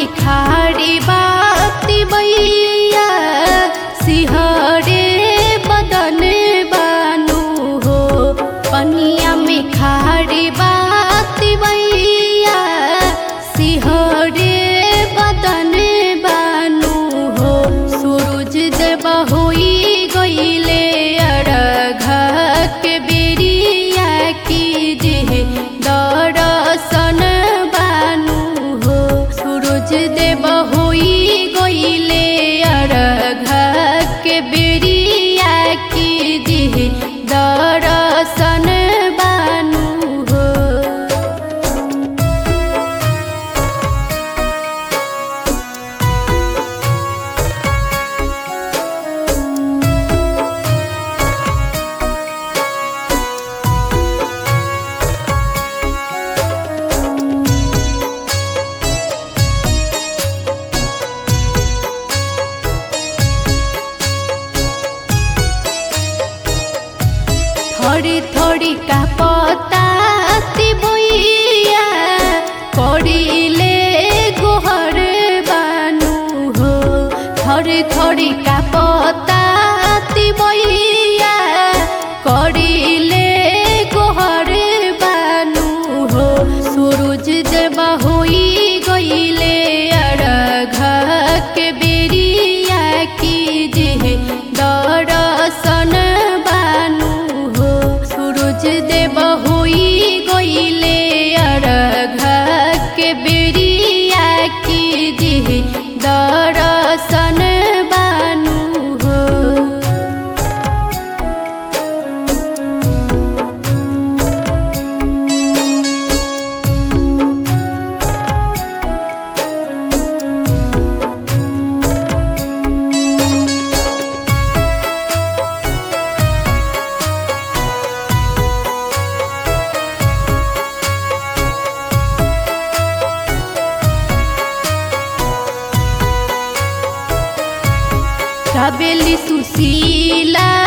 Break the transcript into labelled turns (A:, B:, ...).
A: में खाड़ी बाती बैया सिहरे बदन बानू हो पनिया में खाड़ी बाती बैया सिहरे बदन बानू हो सूरज देव होई गईले अरघा के बेरिया की जे दर्शन बानू हो सूरज देव होई गईले अरघा के बेरिया की जे दर्शन बानू हो थोड़ी थोड़ी का पताती बोइया करिले गोहर बानू हो थोड़ी थोड़ी का पताती बोइया करिले गोहर बानू हो सूरज देव होई गईले अरघा के बेरिया की जे दर्शन बानू हो सूरज देव होई गईले अरघा के बेरिया की जे दर्शन बानू हो काबेली सुशीला